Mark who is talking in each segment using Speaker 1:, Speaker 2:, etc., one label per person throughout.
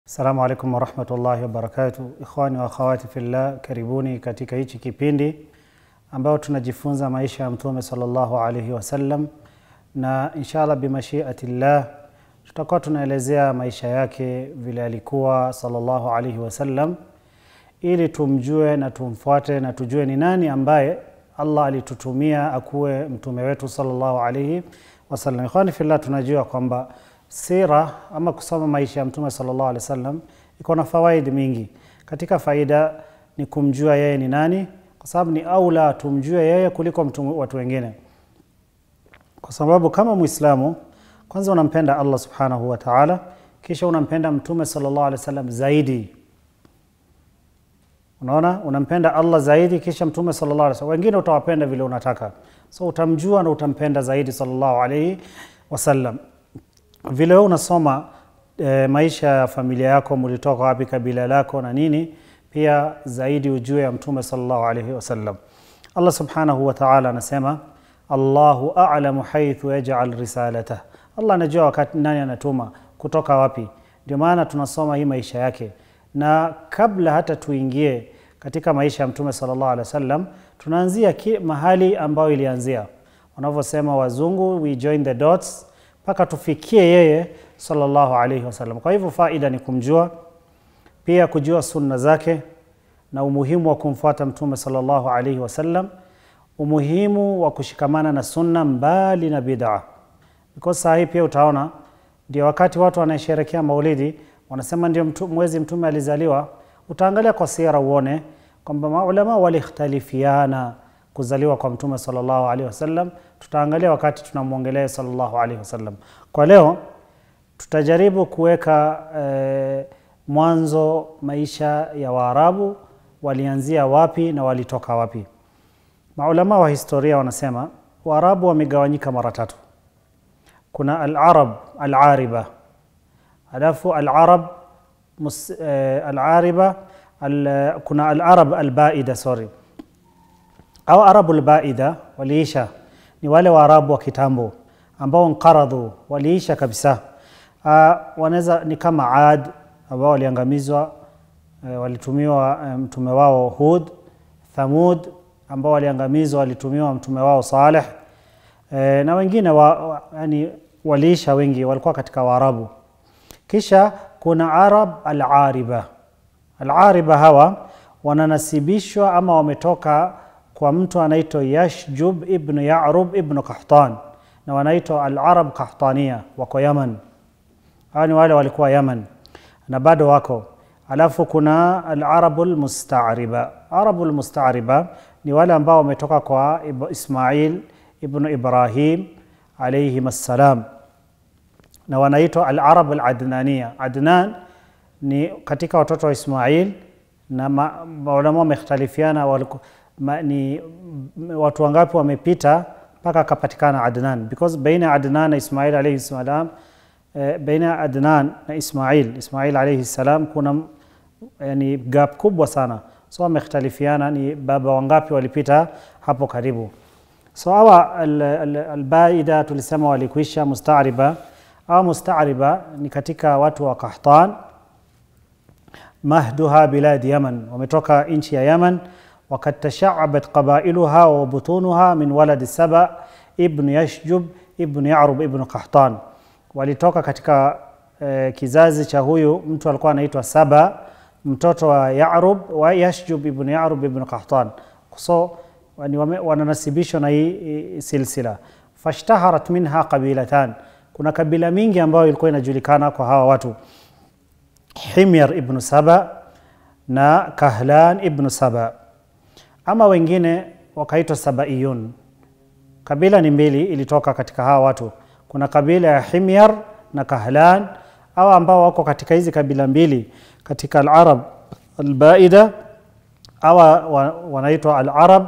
Speaker 1: Assalamu alaikum warahmatullahi wabarakatuh. Ikhwani wa akhawati fillah, karibuni katika hichi kipindi ambao tunajifunza maisha ya Mtume sallallahu alaihi wasallam, na inshallah bimashiatillah tutakuwa tunaelezea maisha yake vile alikuwa sallallahu alaihi wasallam, ili tumjue na tumfuate na tujue ni nani ambaye Allah alitutumia akuwe mtume wetu sallallahu alaihi wasallam. Ikhwani fillah, tunajua kwamba sira ama kusoma maisha ya mtume sallallahu alaihi wasallam iko na fawaidi mingi. Katika faida ni kumjua yeye ni nani, kwa sababu ni aula tumjue yeye kuliko mtu, watu wengine, kwa sababu kama Muislamu kwanza unampenda Allah subhanahu wa ta'ala, kisha unampenda mtume sallallahu alaihi wasallam zaidi. Unaona, unampenda Allah zaidi, kisha mtume sallallahu alaihi wasallam. Wengine utawapenda vile unataka, so utamjua na utampenda zaidi sallallahu alaihi wasallam vile wewe unasoma e, maisha ya familia yako, mulitoka wapi, kabila lako na nini, pia zaidi ujue ya mtume sallallahu alaihi wasallam. Allah subhanahu wa ta'ala anasema Allahu a'lamu haythu yaj'al risalatah, Allah anajua wakati nani anatuma kutoka wapi. Ndio maana tunasoma hii maisha yake, na kabla hata tuingie katika maisha ya mtume sallallahu alaihi wasallam, tunaanzia mahali ambayo ilianzia, wanavyosema wazungu, we join the dots mpaka tufikie yeye sallallahu alaihi wasallam. Kwa hivyo faida ni kumjua, pia kujua sunna zake na umuhimu wa kumfuata mtume sallallahu alaihi wasallam, umuhimu wa kushikamana na sunna mbali na bid'a, because saa hii pia utaona ndio wakati watu wanasherekea maulidi wanasema ndio mtu, mwezi mtume alizaliwa. Utaangalia kwa sira uone kwamba maulama walikhtalifiana kuzaliwa kwa mtume sallallahu alaihi wasallam. Tutaangalia wakati tunamwongelea sallallahu alaihi wasallam. Kwa leo tutajaribu kuweka e, mwanzo maisha ya Waarabu walianzia wapi na walitoka wapi. Maulama wa historia wanasema Waarabu wamegawanyika mara tatu. Kuna al-Arab al-Ariba, alafu al-Arab e, al-Ariba al, kuna al-Arab al-Baida sorry au arabu lbaida waliisha, ni wale waarabu wa kitambo ambao nqaradhu, waliisha kabisa. Uh, wanaweza ni kama Ad ambao waliangamizwa, uh, walitumiwa mtume um, wao Hud. Thamud ambao waliangamizwa, walitumiwa mtume wao Saleh, uh, na wengine wa, wa, yani waliisha, wengi walikuwa katika Waarabu. Kisha kuna Arab al-Ariba. Al-Ariba hawa wananasibishwa ama wametoka kwa mtu anaitwa Yashjub ibn Yarub ibn Qahtan na wanaitwa al-Arab Qahtania, wako Yaman. Hawa ni wale walikuwa Yaman na bado wako. Alafu kuna al-Arabul Musta'riba. Arabul Musta'riba ni wale ambao wametoka kwa Ismail ibn Ibrahim alayhim assalam, na wanaitwa al-Arab al-Adnania. Adnan ni katika watoto wa Ismail, na maulama wamekhtalifiana walikuwa Ma, ni watu wangapi wamepita mpaka akapatikana Adnan, because baina Adnan na Ismail alayhi salam eh, baina Adnan na Ismail Ismail alayhi salam kuna yani gap kubwa sana, so wamekhtalifiana ni baba wangapi walipita hapo karibu. So hawa albaida al, al tulisema walikwisha musta'riba au musta'riba ni katika watu wa Qahtan, mahduha biladi Yaman, wametoka nchi ya Yaman wakad tashaabat qabailuha wa butunuha min waladi Saba ibn Yashjub ibn Yarub ibn Qahtan, walitoka katika eh, kizazi cha huyu mtu alikuwa anaitwa Saba mtoto wa Yarub wa Yashjub ibn Yarub ibn Qahtan. So wananasibishwa na hii silsila. Fashtaharat minha qabilatan, kuna kabila mingi ambayo ilikuwa inajulikana kwa hawa watu, Himyar ibn Saba na Kahlan ibn Saba ama wengine wakaitwa Sabaiyun. Kabila ni mbili ilitoka katika hawa watu, kuna kabila ya Himyar na Kahlan, au ambao wako katika hizi kabila mbili katika al-Arab al-Baida, au wanaitwa al-Arab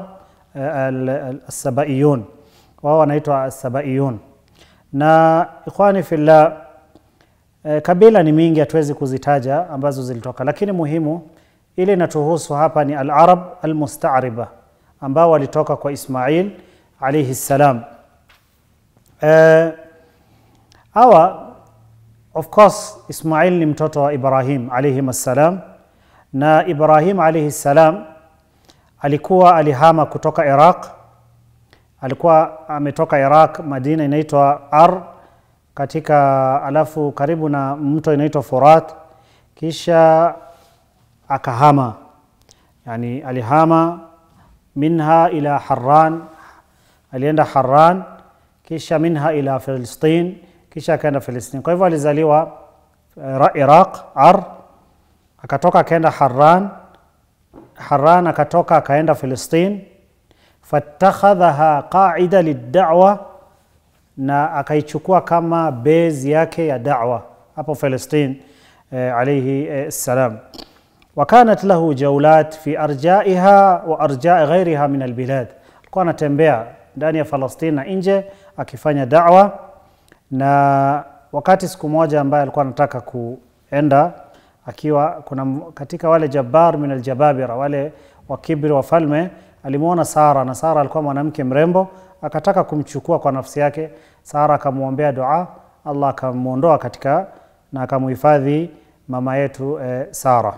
Speaker 1: al-Sabaiyun, wao wanaitwa Sabaiyun. Na ikhwani fillah, kabila ni mingi, hatuwezi kuzitaja ambazo zilitoka, lakini muhimu ile inatuhusu hapa ni al-Arab al-Musta'riba ambao walitoka kwa Ismail alayhi salam. Hawa of course Ismail ni mtoto wa Ibrahim alayhi assalam, na Ibrahim alayhi salam alikuwa alihama kutoka Iraq, alikuwa ametoka Iraq, Madina inaitwa Ar katika, alafu karibu na mto inaitwa Furat, kisha akahama, yani alihama minha ila Harran, alienda Harran, kisha minha ila Filistin, kisha akaenda Filistin. Kwa hivyo alizaliwa uh, Iraq Ar, akatoka akaenda Harran Harran akatoka akaenda Filistin, fatakhadhaha qaida liddawa, na akaichukua kama base yake ya dawa hapo Filistin eh, alayhi eh, salam. Wakanat lahu jaulat fi arjaiha wa arjai ghairiha min albilad, alikuwa anatembea ndani ya Falastin na nje akifanya dawa, na wakati siku moja ambaye alikuwa anataka kuenda akiwa kuna katika wale jabbar min aljababira wale wakibri wafalme, alimwona Sara na Sara alikuwa mwanamke mrembo, akataka kumchukua kwa nafsi yake. Sara akamwombea dua, Allah akamwondoa katika na akamuhifadhi mama yetu eh, Sara.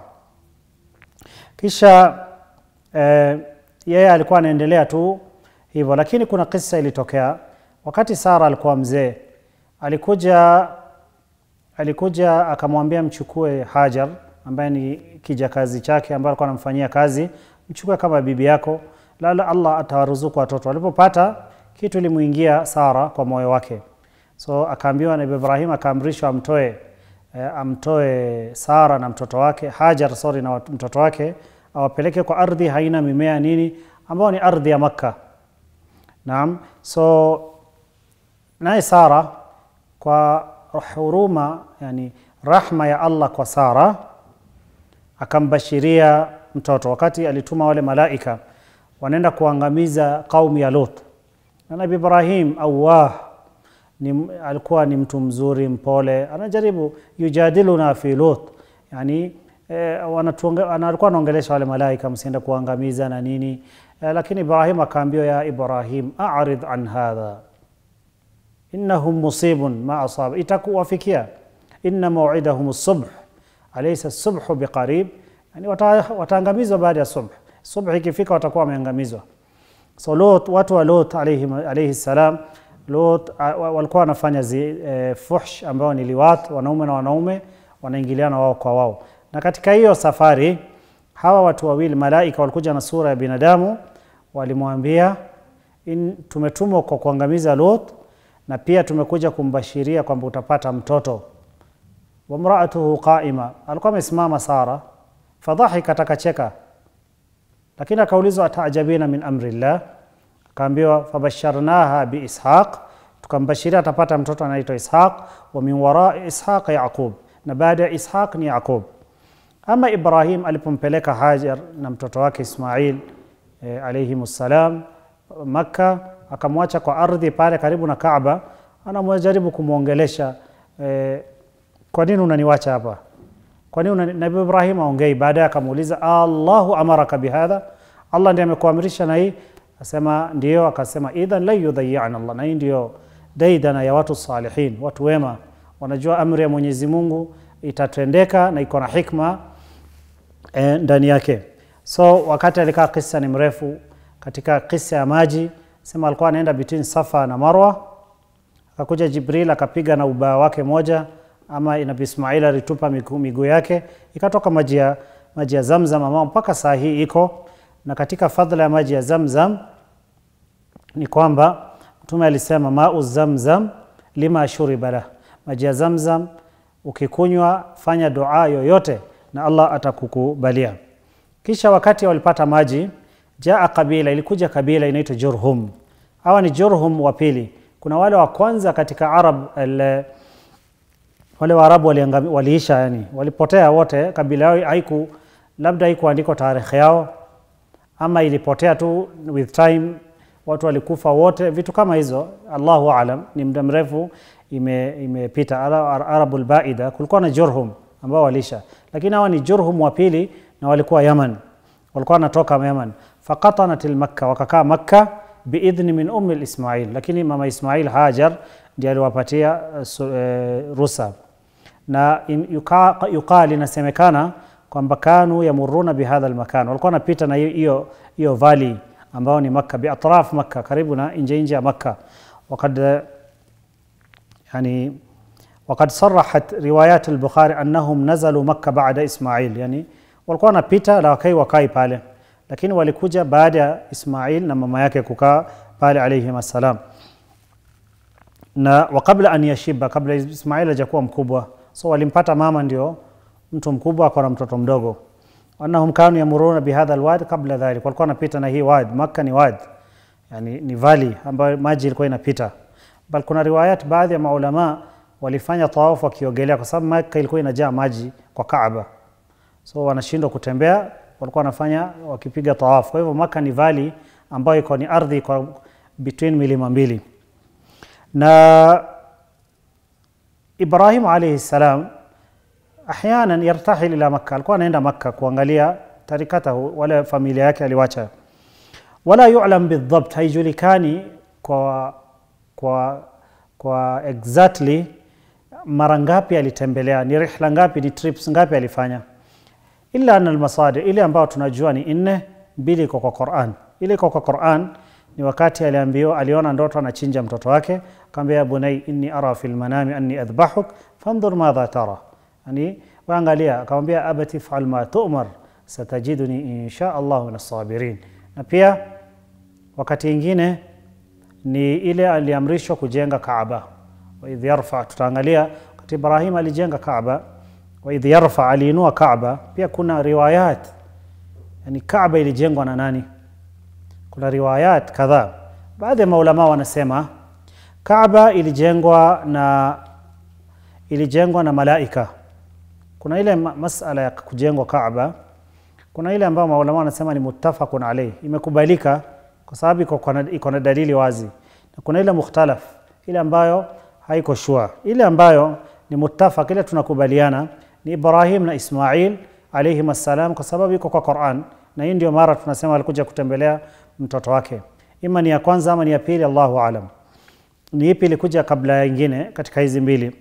Speaker 1: Kisha eh, yeye alikuwa anaendelea tu hivyo, lakini kuna kisa ilitokea wakati Sara alikuwa mzee, alikuja alikuja akamwambia mchukue Hajar ambaye ni kijakazi chake ambaye alikuwa anamfanyia kazi, mchukue kama bibi yako, lala Allah atawaruzuku watoto. Alipopata kitu ilimuingia Sara kwa moyo wake, so akaambiwa Nabii Ibrahim akaamrishwa amtoe eh, amtoe Sara na mtoto wake Hajar, sorry, na mtoto wake awapeleke kwa ardhi haina mimea nini, ambao ni ardhi ya Makka. Naam, so naye Sara kwa huruma yani rahma ya Allah kwa Sara akambashiria mtoto, wakati alituma wale malaika wanaenda kuangamiza kaumu ya Lut. Na Nabii Ibrahim awah ni, alikuwa ni mtu mzuri mpole, anajaribu yujadiluna fi Lut, yani eh, alikuwa anaongelesha wale malaika msiende kuangamiza na nini eh, lakini Ibrahim akaambiwa, ya Ibrahim a'rid an hadha innahum musibun ma asaba, itakuwafikia. Inna maw'idahum subh alaysa subhu biqarib, yani wataangamizwa baada ya subh. Subh ikifika watakuwa wameangamizwa. So Lot, watu wa Lot alayhi, alayhi salam, Lot walikuwa wanafanya e, fuhsh ambao ni liwat, wanaume na wanaume wanaingiliana wao kwa wao, na katika hiyo safari hawa watu wawili malaika walikuja na sura ya binadamu, walimwambia tumetumwa kwa kuangamiza Lot na pia tumekuja kumbashiria kwamba utapata mtoto. Wamraatuhu qaima, alikuwa amesimama Sara, fadhahikat, akacheka, lakini akaulizwa ataajabina min amri llah, akaambiwa fabasharnaha biishaq, tukambashiria atapata mtoto anaitwa Ishaq, wa min warai ishaq Yaqub, na baada ya Ishaq ni Yaqub. Ama Ibrahim alipompeleka Hajar na mtoto wake Ismail e, alayhim ssalam Makka akamwacha kwa ardhi pale karibu na Kaaba, anamjaribu kumwongelesha eh, kwa nini unaniwacha hapa? Kwa nini Nabii Ibrahim aongei? Baadaye akamuuliza Allahu amaraka bihadha, Allah ndiye amekuamrisha na hii? Asema ndio. Akasema idhan la yudhayyana Allah, na hii ndio daidana ya watu salihin, watu wema, wanajua amri ya Mwenyezi Mungu itatendeka na iko na hikma eh, ndani yake. So wakati alikaa, kisa ni mrefu, katika kisa ya maji sema alikuwa anaenda between Safa na Marwa, akakuja Jibril akapiga na ubao wake moja, ama Nabii Ismail alitupa miguu yake, ikatoka maji ya maji ya Zamzam ambao mpaka saa hii iko. Na katika fadhila ya maji ya Zamzam ni kwamba Mtume alisema mau zamzam lima shuriba lah, maji ya Zamzam ukikunywa, fanya dua yoyote na Allah atakukubalia. Kisha wakati walipata maji Jaa kabila, ilikuja kabila inaitwa Jurhum. Hawa ni Jurhum wa pili. Kuna wale wa kwanza katika Arab el, wale Waarabu waliisha, yani walipotea wote. Kabila yao haiku labda haikuandikwa tarehe yao, ama ilipotea tu with time, watu walikufa wote, vitu kama hizo, Allahu aalam. Ni muda mrefu imepita. Ime Arabul Baida kulikuwa na Jurhum ambao waliisha, lakini hawa ni Jurhum wa pili na walikuwa Yaman, walikuwa wanatoka Yaman faqatanat lmakka, wakakaa Makka biidhni min ummi lismail, lakini mama Ismail Hajar ndiye aliwapatia uh, uh, rusa. na in- yuka- yuqal inasemekana kwamba kanu yamuruna bihadha almakan, walikuwa wanapita na hiyo- hiyo hiyo valley ambao ni Makka, biatraf Makka, karibu na nje nje ya Makka. Wakad yani wakad sarahat riwayat al-Bukhari annahum nazalu Makka baada Ismail, yani walikuwa wanapita na wakai wakai pale, lakini walikuja baada ya Ismail na mama yake kukaa pale alayhim assalam na wa kabla an yashiba, kabla Ismail hajakuwa mkubwa, so walimpata mama ndio mtu mkubwa ako na mtoto mdogo. Annahum kanu yamuruna bihadha alwad kabla dhalik, walikuwa wanapita na hii wad. Makka ni wad, yani ni valley ambayo maji ilikuwa inapita. Bal kuna riwayat, baadhi ya maulama walifanya tawafu wakiogelea, kwa sababu Makka ilikuwa inajaa maji kwa Kaaba, so wanashindwa kutembea, walikuwa wanafanya wakipiga tawafu. Kwa hivyo Makka ni valley ambayo iko ni ardhi kwa between milima mbili na Ibrahim alayhi salam ahyanan yartahil ila Makka, alikuwa anaenda Makka kuangalia tarikatahu, wala familia yake aliwacha. Wala yu'lam bidhabt, haijulikani kwa, kwa, kwa exactly mara ngapi alitembelea, ni rihla ngapi, ni trips ngapi alifanya, illa anna almasadir, ile ambayo tunajua ni nne, mbili iko kwa Quran. Ile iko kwa Quran ni wakati aliambiwa, aliona ndoto anachinja mtoto wake, akamwambia ya bunai inni ara fil manami anni adhbahuk fandhur madha tara, yani waangalia, akamwambia abati fa'al ma tu'mar satajiduni insha Allah min as-sabirin. Na pia wakati ingine ni ile aliamrishwa kujenga Kaaba, wa idh yarfa, tutaangalia wakati Ibrahim alijenga Kaaba, wa idh yarfa, aliinua Kaaba. Pia kuna riwayat, yani Kaaba ilijengwa na nani? Kuna riwayat kadhaa. Baadhi ya maulama wanasema Kaaba ilijengwa na ilijengwa na malaika. Kuna ile ma- masala ya kujengwa Kaaba, kuna ile ambayo maulama wanasema ni muttafaqun alayh, imekubalika kwa sababu iko kwa na- iko na dalili wazi, na kuna ile mukhtalaf, ile ambayo haiko shua. Ile ambayo ni muttafaq, ile tunakubaliana ni Ibrahim na Ismail alayhim assalam, kwa sababu iko kwa Quran, na hii ndio mara tunasema alikuja kutembelea mtoto wake, ima ni ya kwanza ama ni ya pili, Allahu alam. Ni ipi ilikuja kabla ya ingine katika hizi mbili?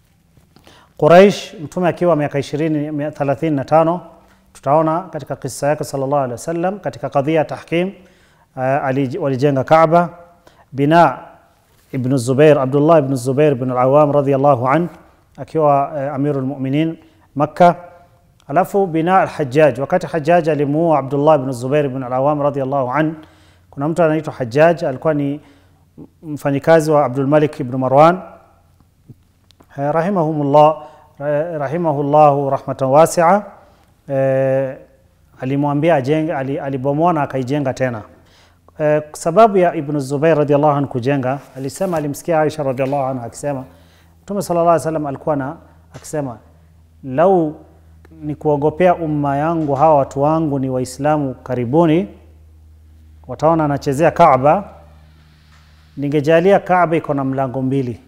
Speaker 1: Quraish, mtume akiwa miaka 20 mia- 35 tutaona katika kisa yake sallallahu alaihi wasallam katika kadhia ya tahkim uh, ali- walijenga Kaaba. Bina Ibn Zubair, Abdullah ibn Zubair ibn al-Awam radhiyallahu an akiwa uh, amirul mu'minin Makka. Alafu bina al-Hajjaj, wakati Hajjaj alimuua Abdullah ibn Zubair ibn al-Awam radhiyallahu an, kuna mtu anaitwa Hajjaj alikuwa ni mfanyikazi wa Abdul Malik ibn Marwan Eh, rahimahumullah eh, rahimahullahu rahmatan wasia eh, alimwambia ajenge, ali- alibomoa na akaijenga tena. Eh, sababu ya Ibn Zubair radhiallahu anhu kujenga, alisema alimsikia Aisha radhiallahu anha akisema Mtume sallallahu alaihi wasallam alikuwa na akisema lau ni kuogopea umma yangu hawa watu wangu ni Waislamu karibuni wataona anachezea Kaaba, ningejalia Kaaba iko na mlango mbili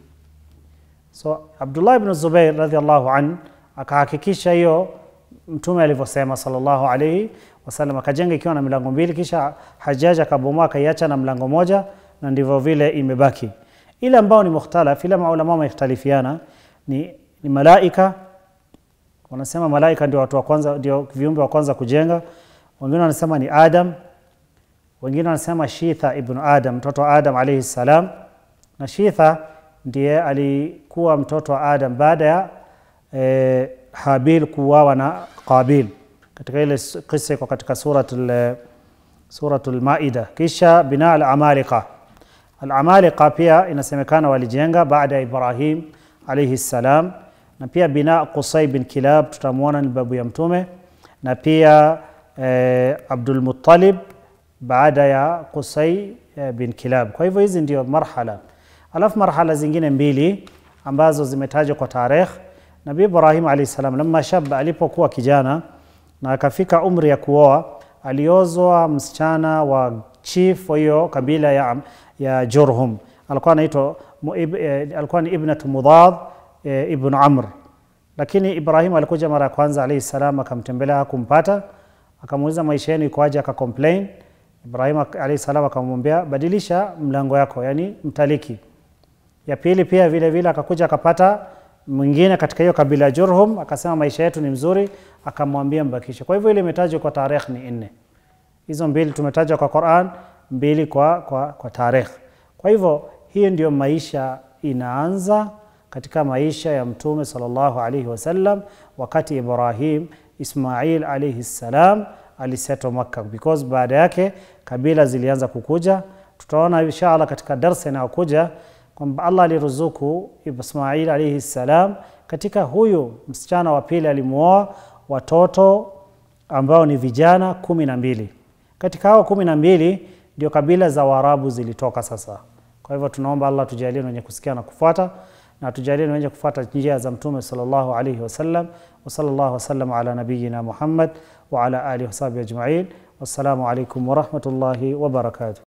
Speaker 1: So Abdullah ibn Zubair radhiallahu an akahakikisha hiyo mtume alivyosema sallallahu alayhi wasallam, akajenga ikiwa na milango mbili, kisha Hajjaj akabomoa akaiacha na mlango moja, na ndivyo vile imebaki. Ile ambao ni mukhtalaf, ile maulama wamekhtalifiana ni, ni malaika. Wanasema malaika ndio watu wa kwanza, ndio viumbe wa kwanza kujenga. Wengine wanasema ni Adam, wengine wanasema Shitha ibn Adam, mtoto wa Adam alayhi salam, na Shitha ndiye alikuwa mtoto wa Adam baada ya eh, Habil kuuawa na Qabil katika ile s- kisa iko katika suratul suratul Maida. Kisha bina al-Amalika, al-Amalika pia inasemekana walijenga baada ya Ibrahim alayhi salam, na pia bina Qusay bin Kilab tutamwona ni babu ya Mtume, na pia eh, Abdul Muttalib baada ya Qusay eh, bin Kilab. Kwa hivyo hizi ndio marhala alafu marhala zingine mbili ambazo zimetajwa kwa tarikh. Nabii Ibrahim alayhi salam lamma shaba, alipokuwa kijana na akafika umri ya kuoa, aliozwa msichana wa chief wa hiyo kabila ya, ya Jurhum, alikuwa anaitwa mu- ib- eh, alikuwa ni ibnatu Mudad eh, ibn Amr, lakini Ibrahim alikuja mara ya kwanza alayhi salam, akamtembelea hakumpata, akamuuliza maisha yenu ikoaje, akacomplain. Ibrahim ak- alayhi salam akamwambia badilisha mlango yako, yani mtaliki ya pili pia vile vile akakuja akapata mwingine katika hiyo kabila ya Jurhum akasema maisha yetu ni mzuri, akamwambia mbakishe. Kwa hivyo ile imetajwa kwa tarehe ni nne, hizo mbili tumetajwa kwa Quran, mbili kwa, kwa, kwa tarehe. Kwa hivyo hii ndio maisha inaanza katika maisha ya Mtume sallallahu alaihi wasallam wakati Ibrahim Ismail alaihi salam alisetwa Makka, because baada yake kabila zilianza kukuja. Tutaona inshallah katika darsa inayokuja kwamba Allah aliruzuku Ismail alaihi salam katika huyu msichana wa pili alimuoa watoto ambao ni vijana kumi na mbili. Katika hao kumi na mbili ndio kabila za Waarabu zilitoka sasa. Kwa hivyo tunaomba Allah tujalie wenye kusikia na kufuata na tujalie wenye kufuata njia za Mtume sallallahu alaihi wasallam wa sallallahu wasallam ala nabiyina Muhammad wa ala alihi wasahbihi ajma'in. Wassalamu alaikum wa rahmatullahi wa barakatuh.